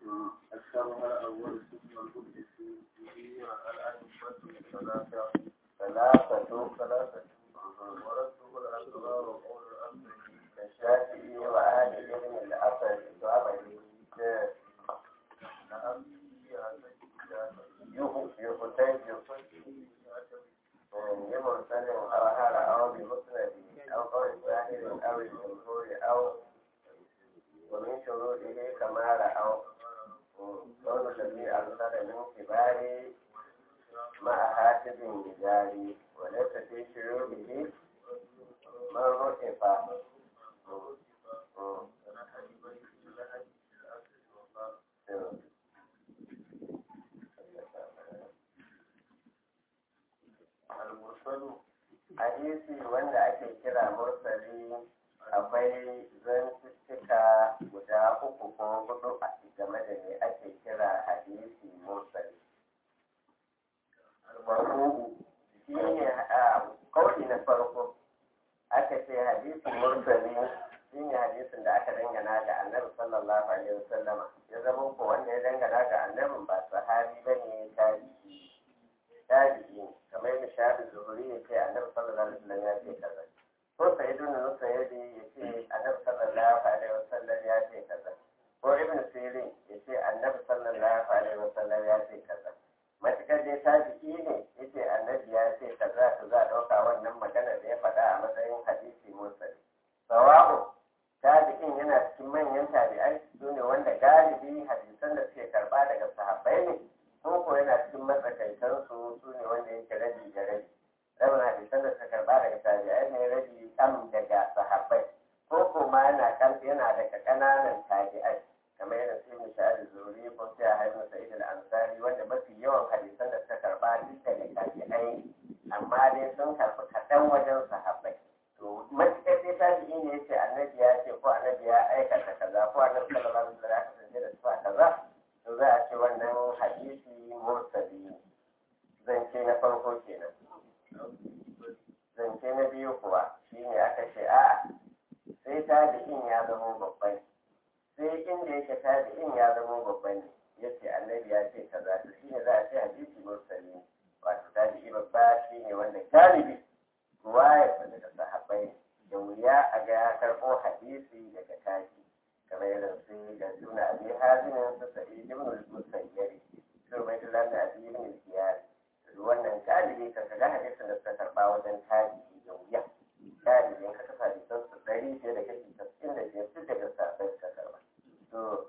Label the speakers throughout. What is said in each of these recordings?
Speaker 1: أكثرها الأول ثم الهدف به الأئمة الثلاثة
Speaker 2: ثلاثة
Speaker 1: ثلاثة ورده الأسرار وقول الأمر
Speaker 2: كالشافعي وآل ابن الأثر وعمله
Speaker 1: نعم
Speaker 2: يحتج بمرسل أو هذا أو بمسند أو قول الظاهر أو الجمهور أو ومن شروطه كما رأوا قول الذي أرسل من كبار مع هاتف جاري وليس في شروطه من رتب
Speaker 1: المرسل
Speaker 2: hadisi wanda ake kira mursali akwai zantuttuka guda uku ko hudu a game da me ake kira hadisi mursali farko shi ne a kauli na farko aka ce hadisi mursali shi ne hadisin da aka dangana ga annabi sallallahu alaihi wasallama ya zama ko wanda ya dangana ga annabin ba sahabi bane tabi'i tabi'i ne kamar yadda shafi zuhuri ya ce annabi sallallahu alaihi wasallam ya ce kaza ko sai ibn nusayyidi ya ce annabi sallallahu alaihi wasallam ya ce kaza ko ibn sirin ya ce annabi sallallahu alaihi wasallam ya ce kaza matukar dai tabi'i ne ya ce annabi ya ce kaza to za a ɗauka wannan magana da ya faɗa a matsayin hadisi mursali sawa'u tabi'in yana cikin manyan tabi'ai su ne wanda galibi hadisan da suke karɓa daga sahabbai ne ko ko yana cikin matsakaitan su su ne wanda yake rabi da rabi rabin hadisan da suka karba daga tabi'ai ne rabi kam daga sahabbai ko ko ma yana kan yana daga kananan tabi'ai kamar yana su ibn sha'ad zuri ko sai haibun sa'id al-ansari wanda mafi yawan hadisan da suka karba duk daga tabi'ai amma dai sun karbi kaɗan wajen sahabbai to matuƙar dai tabi'i ne yace annabi ya ce ko annabi ya aikata kaza ko annabi sallallahu alaihi wasallam ya kasance da sifa kaza to za a ce wannan hadisi mursali ne zance na farko kenan zance na biyu kuwa shine aka ce a sai tabi'in ya zama babban sai inda yake tabi'in ya zama babban ne yace annabi ya ce kaza to shine za a ce hadisi mursali ne wato tabi'i babba shine wanda galibi ruwaya ta daga sahabbai da wuya a ga ya karɓo hadisi daga tabi'i kamar irin su da suna abi hazinin su sa'i ibn al-musayyari su bai da lafiya abi ibn al-kiyar wannan galibi ka ga hadisin da suka karba wajen tabi'i da wuya galibin ka kasa hadisan su dari fiye da kashi tasirin da biyar duk daga sabai suka karba to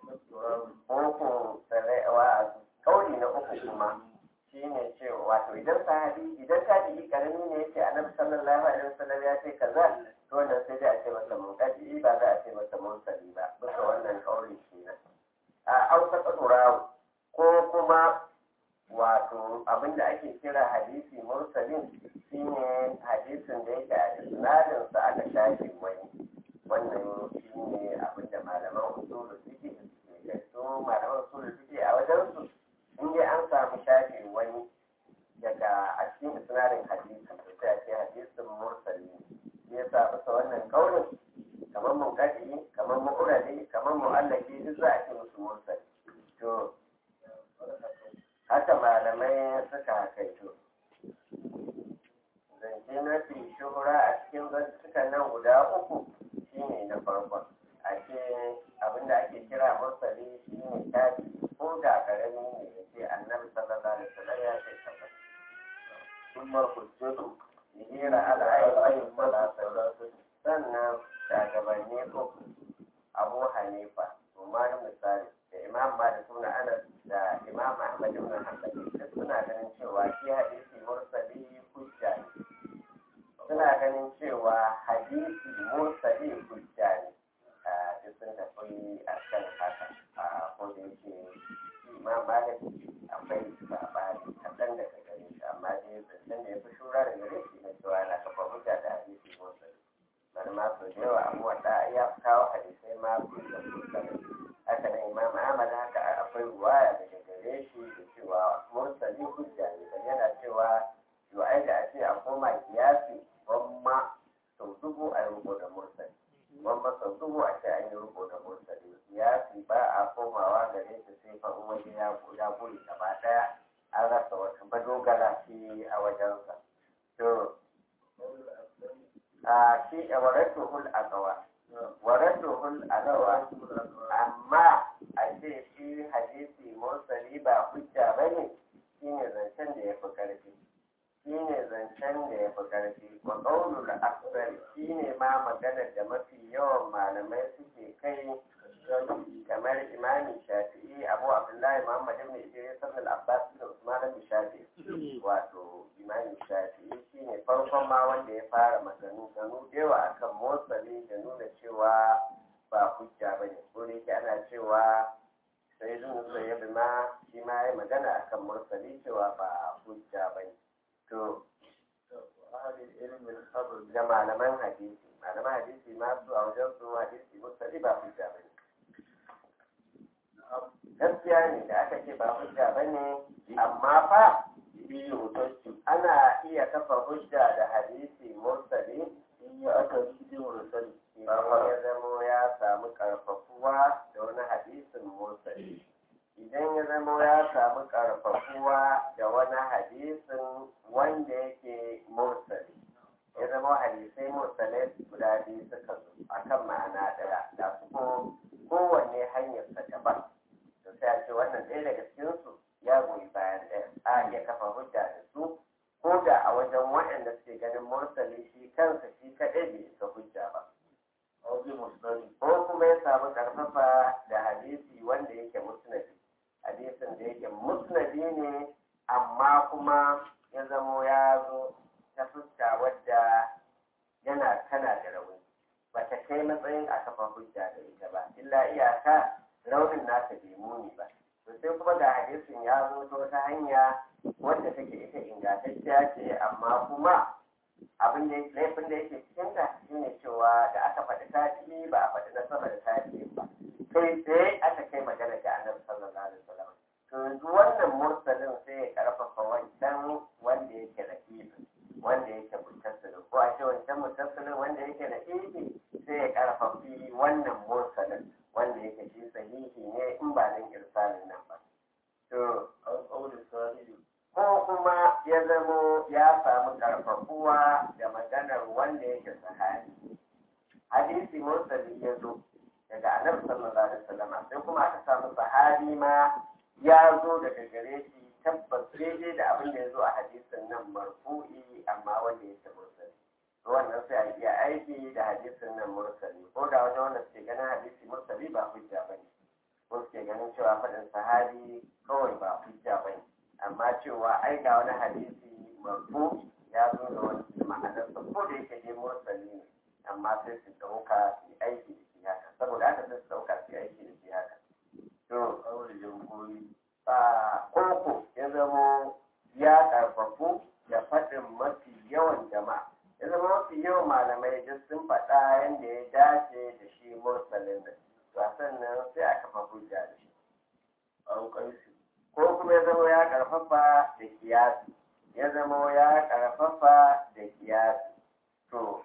Speaker 2: uku sarewa kauli na uku kuma shine cewa wato idan sahabi idan tabi'i karami ne yace annabi sallallahu alaihi wasallam ya ce kaza to wannan sai dai a ce masa munkadi ba za a ce masa mursali ba bisa wannan kauli kenan a auka tsadurawo ko kuma wato abinda ake kira hadisi mursalin shine hadisin da yake a isnadin sa aka shafe wani wannan shine abinda malaman usulu suke su malaman usulu suke a wajen su in dai an samu shafe wani daga a cikin isnadin hadisi to sai a ce hadisin mursali ne ya sa bisa wannan kaurin kamar munkadi kamar mu'urali kamar mu'allaki duk za a ce musu mursali to haka malamai suka kaito zance mafi shuhura a cikin zantukan nan guda uku shine na farkon a ce abinda ake kira mursali shine tabi ko da karami ne ya ce annabi sallallahu alaihi wasallam ya ce kaza
Speaker 1: ثم الحجة
Speaker 2: hira al'ayyar salatu sannan shagabanni uku abu hanifa umar misali da imam malik suna anas da imam ahmad ibn hanbali duk suna ganin cewa shi hadisi mursali hujja ne suna ganin cewa hadisi mursali hujja ne duk sun tafi a kan haka a kodin yake imam malik akwai sabani kaɗan daga gare shi amma dai zancen da ya fi shura da gare shi na cewa na kafa hujja da hadisi mursali bari ma sau da yawa amma da ya kawo hadisai ma su da mursali haka nan imam ahmad haka akwai ruwaya daga gare shi da cewa mursali hujja ne dan yana cewa yo ai da a ce a koma kiyasi gwamma sau dubu a yi rubo da mursali gwamma sau dubu a ce an yi rubo da mursali kiyasi ba a koma komawa gare shi sai fa waje ya ya buri gaba daya an rasa wata madogara shi a wajensa to a shi a waratuhul agawa waratuhul agawa amma a ce shi hadisi mursali ba hujja bane shine zancen da ya fi karfi shine zancen da ya fi karfi wa qaulul akthar shine ma maganar da mafi yawan malamai suke kai kamar imami shafi'i abu abdullahi muhammad ibn idris ibn al-abbas ibn usman ibn shafi'i wato imami shafi'i shine farkon ma wanda ya fara maganu ganu da yawa akan motsali da nuna cewa ba hujja bane ko da yake ana cewa sai zun sai ma shi ma ya magana akan mursali cewa ba hujja bane to da malaman hadisi malaman hadisi ma su a wajen su hadisi mursali ba hujja bane gaskiya ne da aka ce ba hujja ba ne amma fa biyu ana iya kafa hujja da hadisi mursali
Speaker 1: in ya aka cikin mursali
Speaker 2: bayan ya zamo ya samu karfafuwa da wani hadisin mursali idan ya zamo ya samu karfafuwa da wani hadisin wanda yake mursali ya zama hadisai mursalai guda biyu suka zo akan ma'ana ɗaya da su ko kowanne hanyarsa daban to sai a ce wannan ɗaya daga cikinsu ya goyi bayan ɗaya a iya kafa hujja da su ko da a wajen waɗanda suke ganin mursali shi kansa shi kaɗai bai isa hujja ba
Speaker 1: auzi musnadi
Speaker 2: ko kuma ya samu karfafa da hadisi wanda yake musnadi hadisin da yake musnadi ne amma kuma ya zamo ya zo ta fuska wadda yana tana da rauni ba ta kai matsayin a kafa hujja da ita ba illa iyaka raunin nasa bai muni ba to sai kuma ga hadisin ya zo ta wata hanya wadda take ita ingantacciya ce amma kuma abin da laifin da yake cikin ta shine cewa da aka faɗi tafi ba a faɗi na sama da tafi ba kai tsaye aka kai magana ga annabi sallallahu alaihi wasallam to yanzu wannan mursalin sai ya karfafa wancan wanda yake da ifin wanda yake mutassilin ko a ce wancan mutassilin wanda yake da ifi sai ya karfafi wannan mursalin wanda yake shi sahihi ne in ba dan irsalin nan ba to
Speaker 1: an kauli sahihi
Speaker 2: ko kuma ya zamo ya samu karfafuwa da maganar wanda yake sahabi hadisi mursali ya zo daga annabi sallallahu alaihi wasallam sai kuma aka samu sahabi ma ya zo daga gare shi tabbas daidai da abin da ya zo a hadisin nan marfu'i amma wanda yake mursali to wannan sai a iya aiki da hadisin nan mursali ko da wajen wanda suke ganin hadisi mursali ba hujja bane ko suke ganin cewa faɗin sahabi kawai ba hujja bane amma cewa ai ga wani hadisi marfu ya zo da wani ma'anarsa ko da yake dai mursali ne amma sai su ɗauka su yi aiki da shi haka saboda haka sai su ɗauka su yi aiki da shi haka to
Speaker 1: kauli jamhuri
Speaker 2: a koko ya zamo ya ƙarfafu da faɗin mafi yawan jama'a ya zama mafi yawan malamai duk sun faɗa yadda ya dace da shi mursalin nan to a sannan sai a kafa hujja da shi
Speaker 1: au qaisi
Speaker 2: ko kuma ya zama ya karfafa da kiyasi ya zama ya karfafa da kiyasi to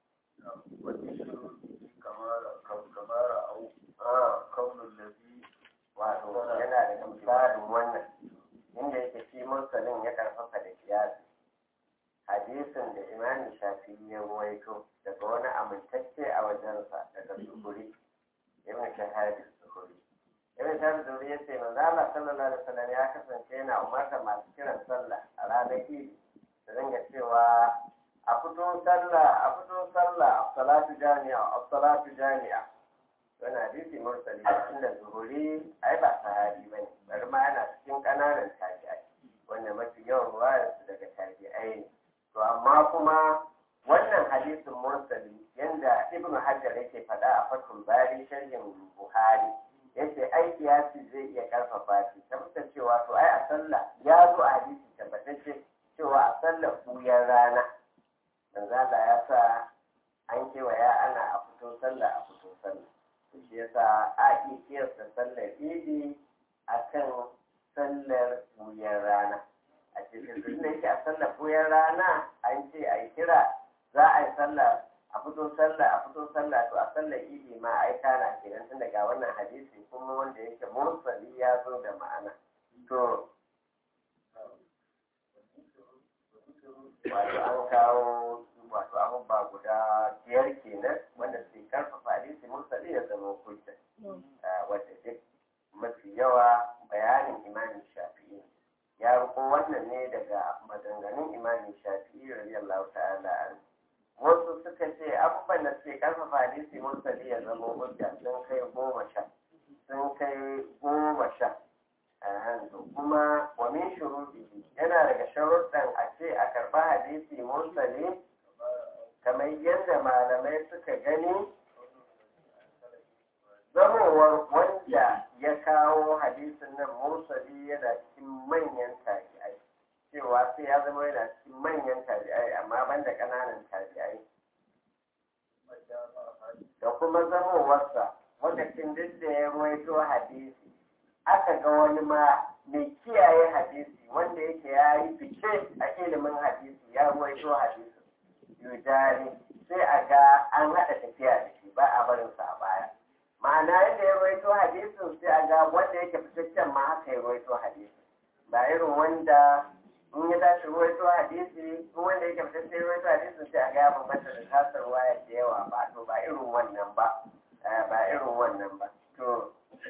Speaker 1: wani shiru kamara kam- kamara au
Speaker 2: ah,
Speaker 1: kaunin lazi
Speaker 2: wato yana da misalin wannan inda yake shi mursalin ya karfafa da kiyasi hadisin da imamin shafi ya ruwaito daga wani amintacce a wajensa daga zuhuri ibn shahadis zuhuri ibn shahadis zuhuri ya ce manzo Allah sallallahu alaihi wasallam ya kasance yana umarta masu kiran sallah a ranar idi da dinga cewa a fito sallah a fito sallah as-salatu jami'a as-salatu jami'a wani hadisi mursali inda zuhuri ai ba sahabi bane bari ma yana cikin kananan tabi'ai wanda mafi yawan ruwayar su daga tabi'ai ne to amma kuma wannan hadisin mursali yanda ibnu hajar yake faɗa a fatul bari sharhin buhari yace ai kiyasi zai iya karfafa shi tabbata cewa to ai a sallah ya zo a hadisi tabbatacce cewa a sallar buyar rana manzo Allah ya sa an kewaya ana a fito sallah a fito sallah to shi yasa a iya kiyasta sallar idi akan sallar buyar rana a cikin tun da yake a sallar buyar rana an ce a yi kira za a yi sallah a fito sallah a fito sallah to a sallar idi ma ai kana kenan tun daga wannan hadisi kuma wanda yake mursali ya zo da ma'ana to wato an kawo wato abubuwa guda biyar kenan wanda su karfafa hadisi mursali ya zama hujja wadda duk mafi yawa bayanin imamin shafi'i ya riko wannan ne daga maganganun imamin shafi'i radiyallahu ta'ala an wasu suka ce abubuwan da suke karfafa hadisi mursali ya zama hujja sun kai goma sha sun kai goma sha hanzu kuma wa min shuruɗi yana daga sharuɗan a ce a karɓa hadisi mursali kamar yadda malamai suka gani zamowar wanda ya kawo hadisin nan mursali yana cikin manyan tabi'ai cewa sai ya zama yana cikin manyan tabi'ai amma banda ƙananan tabi'ai da kuma zamowarsa lokacin duk da ya ruwaito hadisi aka ga wani ma mai kiyaye hadisi wanda yake ya yi fice a ilimin hadisi ya ruwaito hadisi yujari sai a ga an haɗa tafiya da shi ba a barinsa a baya ma'ana yadda ya ruwaito hadisin sai a ga wanda yake fitaccen ma haka ya ruwaito hadisi ba irin wanda in ya tashi ruwaito hadisi in wanda yake fitaccen ruwaito hadisin sai a ga ya bambanta da tasar waya da yawa ba to ba irin wannan ba ba irin wannan ba to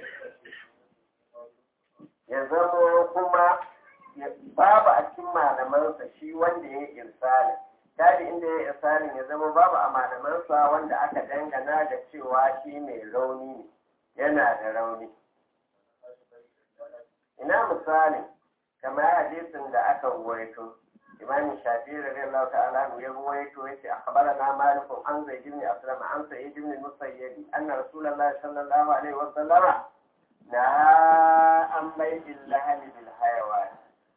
Speaker 2: ya zama kuma babu a cikin malamansa shi wanda ya yi irsalin tari inda ya yi irsalin ya zama babu a malamansa wanda aka dangana da cewa shi mai rauni ne yana da rauni ina misali kamar hadisin da aka ruwaito imam shafi'i radiyallahu ta'ala ya ruwaito yace akhbarana malikun an zaid ibn aslam an sa'id ibn musayyib anna rasulullahi sallallahu alaihi wa sallama na an baitin lahali bil hayawan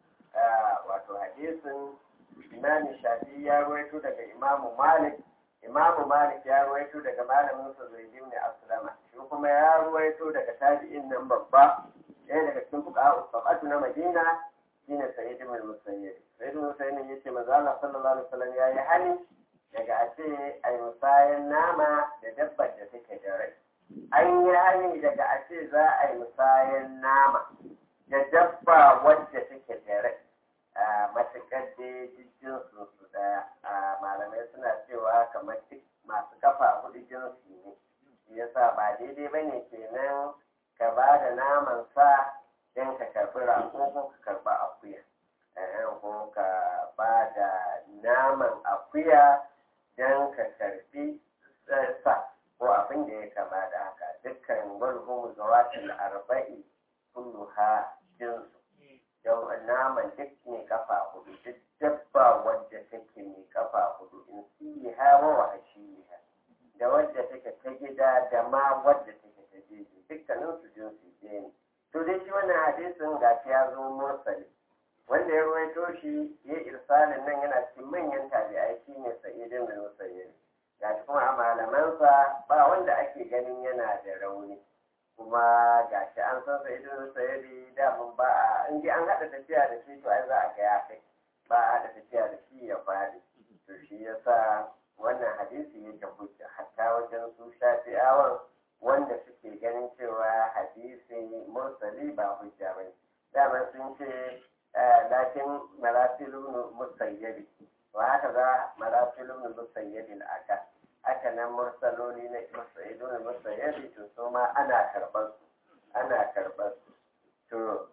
Speaker 2: wato hadisin imam shafi ya ruwaito daga imamu malik imamu malik ya ruwaito daga malamin sa zaid ibn aslama shi kuma ya ruwaito daga tabi'in nan babba ɗaya daga cikin fuqaha sab'atu na madina shine sa'id ibn musayyib sa'id ibn musayyib yace manzo Allah sallallahu alaihi wasallam yayi hali daga a ce ai musayan nama da dabbar da take da rai an yi hani daga a ce za a yi musayan nama da dabba wadda take da rai matuƙar da jijjin su su daya malamai suna cewa kamar duk masu kafa hudu jinsi ne shi yasa ba daidai ba ne kenan ka ba da naman sa don ka karɓi rago ko ka karɓi akuya ko ka ba da naman akuya don ka karɓi sa ko abin da ya kama da haka dukkan walhum zawatil arba'i kulluha jinsu don naman duk mai kafa hudu duk dabba wadda take mai kafa hudu in siha wa wahashiha da wadda take ta gida da ma wadda take ta jeji dukkanin su jinsu ɗaya ne to dai shi wannan hadisin gashi ya zo mursali wanda ya ruwaito shi ya irsalin nan yana cikin manyan tabi'ai shine sa'idin bin musayyib gashi kuma a malamansa ba wanda ake ganin yana da rauni kuma gashi an san sa idan sayari damun ba a in ji an haɗa tafiya da shi to ai za a ga ya kai ba a haɗa tafiya da shi ya faɗi to shi yasa wannan hadisi yake hujja hatta wajen su shafi'awan wanda suke ganin cewa hadisi mursali ba hujja bane daman sun ce lakin marasilun musayyabi wa haka za marasilun musayyabi aka haka nan mursaloli na musayidun musayyabi to su ma ana karɓar su ana karɓar su to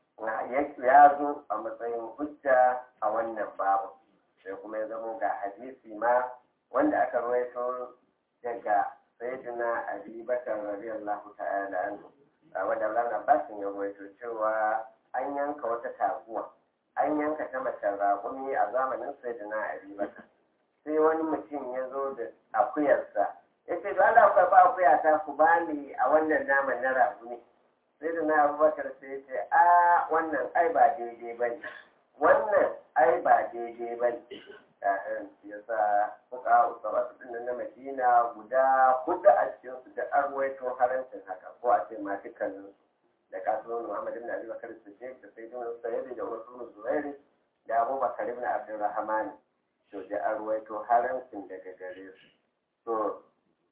Speaker 2: ya zo a matsayin hujja a wannan babu sai kuma ya zamo ga hadisi ma wanda aka rawaito daga sayyidina abi bakar radiyallahu ta'ala anhu wanda Allah Abbasin ya rawaito cewa an yanka wata taguwa an yanka ta macen raƙumi a zamanin sayyidina abi bakar sai wani mutum ya zo da akuyarsa ya ce to Allah ku ba akuya ta ku bani a wannan naman na raƙumi sai da na abubakar sai ce a wannan ai ba daidai ba ne wannan ai ba daidai ba ne ya sa kuka usaba su ɗin na madina guda hudu a cikin su da an ruwaito harancin haka ko a ce ma dukkanin su da kasuwan muhammad ibn abi bakar siddiq da sayyidina sayyidi da wasu zuwairi da abubakar ibn abdurrahman to da an ruwaito harancin daga gare su to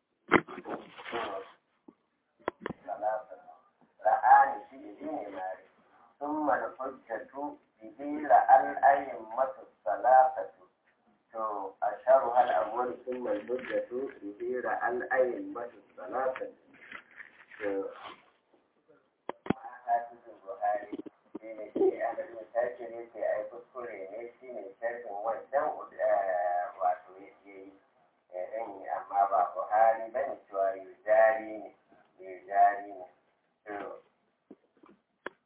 Speaker 2: ra'ani shi ne mari ثم الحجة به الأئمة الثلاثة تو أشهرها الأول ثم الحجة به الأئمة الثلاثة حافظ البخاري shine shi a da misali ne ke ai kuskure ne shi ne sharhin wancan